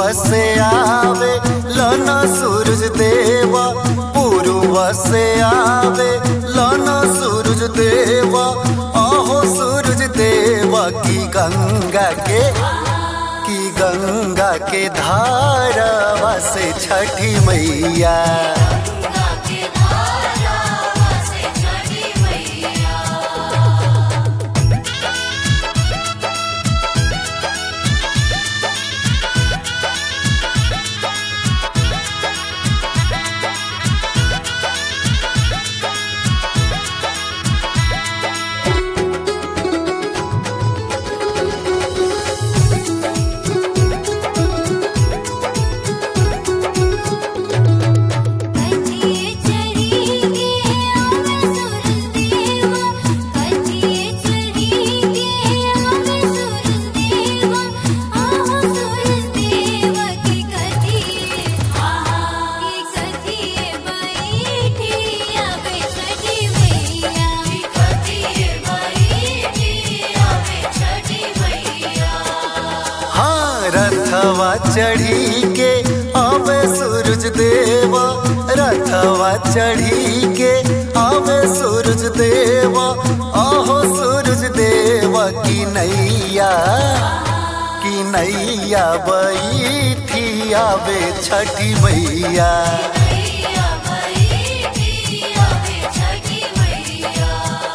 से आवे लन सूरज देवा पूर्व से आवे लन सूरज देवा आहो सूरज देवा की गंगा के की गंगा के धारावा से छठी मैया गंगा के धारा से छठी मैया कथिए चरी के आवे सूरज देवा कथिए चरी के आवे सूरज देवा आहो सूरज देवा की कथिए आहा की कथिए बैठी आवे छठी मैया की कथिए बैठी आवे छठी मैया हाँ रथवा चढ़ी के आवे सूरज देवा रथवा चढ़ी के आवे सूरज देवा आहो सूरज देवा की नैया की नैया बैठी आवे छठी मैया मैया बैठी आवे छठी मैया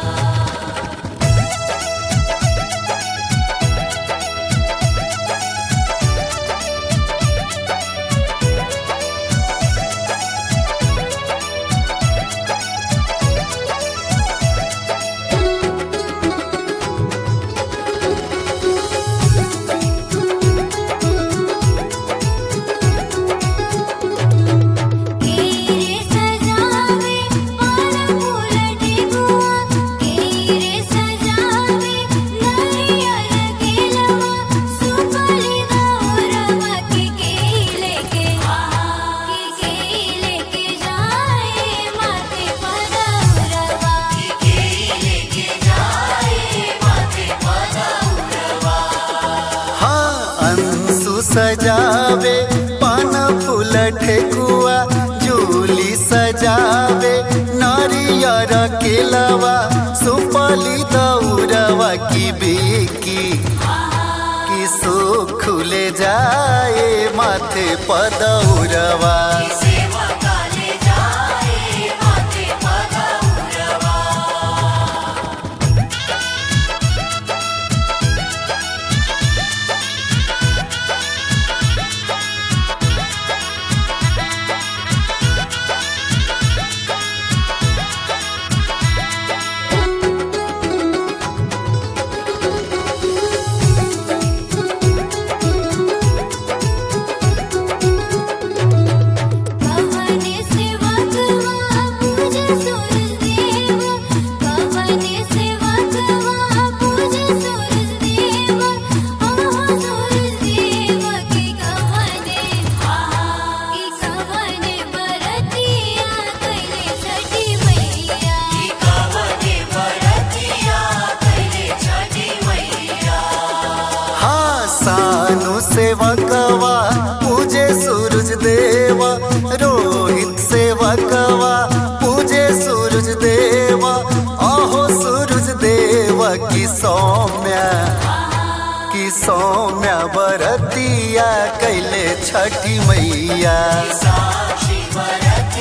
केरे सजावे पान फूल टिकुआ केरे सजावे नारियल केलवा सुपली दौरवा के केले के की केले के जाए माथे पदौरवा की केले के जाए माथे पदौरवा हाँ अंशु सजावे पान फूल ठेकुआ जूली सजावे नारियर केलवा सुपली दौरवा की बेकी की सो खुले जाए माथे पदौरवा सेवा काले जाए माथे पदौरवा कवने सेवा कवा पूजे सूरज देवा कवने सेवा कवा पूजे सूरज देवा आहो सूरज देवा की कवने आहा की कवने बरतिया कैले छठी मैया की कवने बरतिया कैले छठी मैया हाँ सानु सेवकवा पूजे सूरज देवा रोहित सेवकवा पूजे सूरज देवा आहो सूरज देवा की सौम्या की सौम्या बरतिया कैले छठी मैया साक्षी बरत